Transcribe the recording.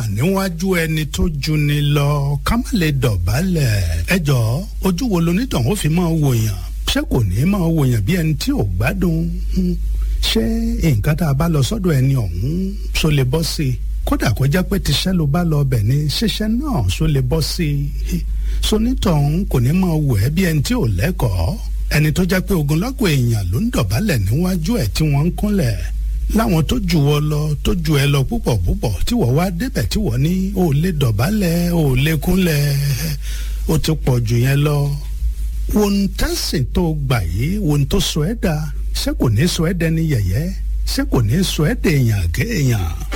wà níwájú ẹni tó ju ni lọ ká má lè dọ̀bálẹ̀ ẹ jọ̀ọ́ ojú wo lonítàn ó fi máa wòyàn ṣé kò ní máa wòyàn bí ẹni tí ò gbádùn ṣé nǹkan tá a bá lọ sọ́dọ̀ ẹni ọ̀hún ṣó lè bọ́ sí i kódà kó jẹ́ pé tiṣẹ́ ló bá lọ ọbẹ̀ ni ṣiṣẹ́ náà ṣó lè bọ́ sí i sonítọ̀hún kò ní máa wò ẹ́ bí ẹni tí ò lẹ́kọ̀ọ́ ẹni tó jẹ́ pé ogunlọ́gọ̀ èèyàn ló ń dọ̀bálẹ̀ níwájú ẹ̀ tí wọ́n ń kúnlẹ̀ láwọn tó jù ọ lọ tó jù ẹ lọ púpọ̀ púpọ̀ tí wọ́n wá débẹ̀ tí wọ́n ní ò lè dọ̀bálẹ̀ ò lè kúnlẹ̀ ó ti pọ̀ jù yẹn lọ wo ń tẹ́sìn tó gbà yìí wo ń tó sọ ẹ́ dà ṣé kò ní sọ ẹ́ dẹni yẹ̀yẹ́ ṣé kò ní sọ ẹ́ dẹ̀yàn kéèyàn